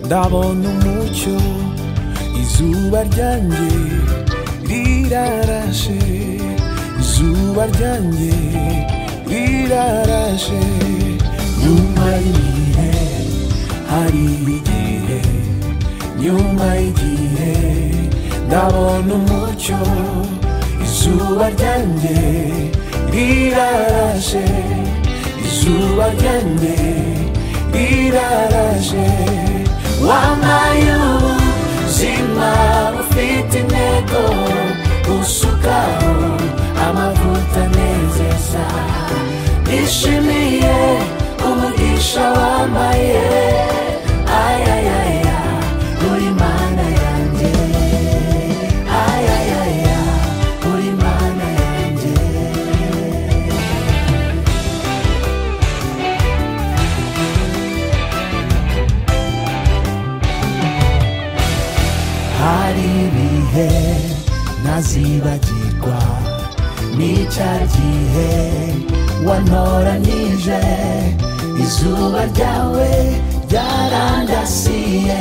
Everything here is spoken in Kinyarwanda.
ndabona umucyo izuba ryanjye rirarashe izuba ryanjye rirarashe nyuma y'igihe hari igihe nyuma y'igihe ndabona umucyo izuba ryanjye rirarashe izuba ryanjye rirarashe wambaye ubuzima bufite intego usukaho amavuta anezeza nishimiye umugisha wambaye ayayaya uri mana yanjye ayayaya uri mana yanjye hari ibihe ntazibagirwa n'icya gihe wantoranyije izuba ryawe ryarandasiye